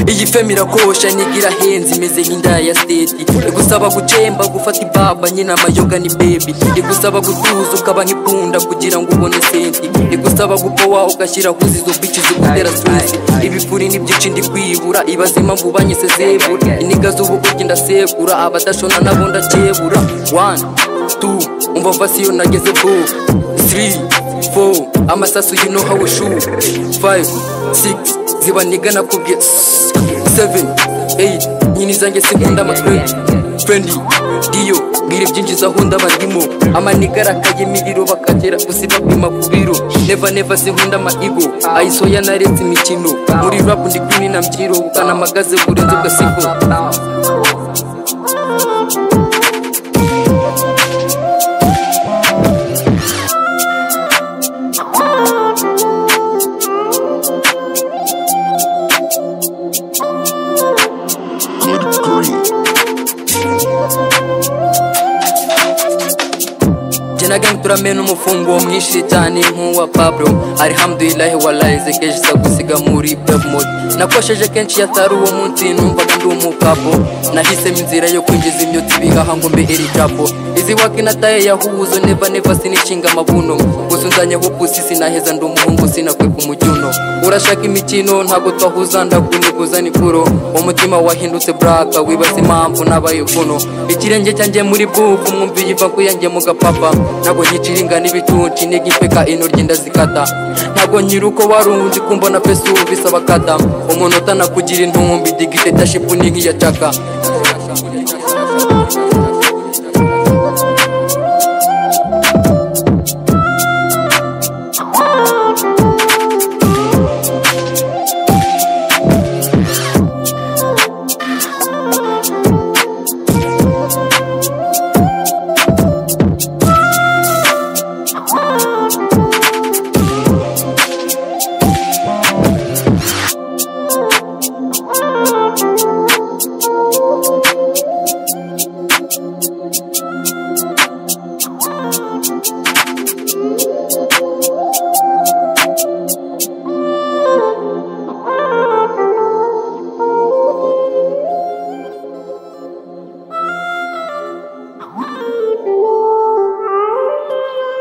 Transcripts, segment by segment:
ifemi irakosha niga irahenze imeze nk'indaya ya seti igusaba gucemba gufata ibaba nyine amayoga ni bebi igusaba gutuza ukaba nk'ipunda kugira ngo ubone senti igusaba gupowa ugashyira kuzi izo bici zigutera susi ibipfuri n'ibyinshi ndi kwibura ibaze impamvu banyise zebura iniga z'ubugugi ndasekura abadashona nabo ndakebura wani tu umva fasiyo nageze bo three four amasasu you know how we shoot five six ziba nigana kubye seven eight nyini zanjye sinkunda amatwenge fendi diyo bwira ibyinjiza aho ndabandimo amanigara akaye imiriro bakagera gusa ibapima ku biro neva neva sinkunda amaigo ayisoya naretse imikino muri rapu ndi kwini na mbyiro ukanamagaze burenze ugasigo good green. jenaga turamena umufungo mwinshi cyane nk'uwa pablo arihamdulilahi walayize keje iza gusiga muri pevmod nakosheje kenshi yatari uwo munsi numvaga ndi umukapo nahisemo inzira yo kwinjiza imyotsi ibihaha ngo mbe erijapo izi waki nataye yahuzo neva neva sinishinga amabuno gusa unzanyeho pusi sinaheza ndi umuhungu sinakwepa umujuno urashaka imikino ntabwo twahuza ndakuniguza ni kuro umutima wahindutse buraka wibaza impamvu nabaye kuno ikirenge cyanjye muri bwuku mwumviye ivaku yanjye mu gapapa ntabwo nyicira ingana ibicuci niga impeka intoryi ndazikata ntabwo nyiri uko warundi kumbona pesi ubu bisaba kata umuntu utanakugira intumbi digiteta shipu ni nk'iya caka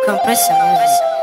Compressor music.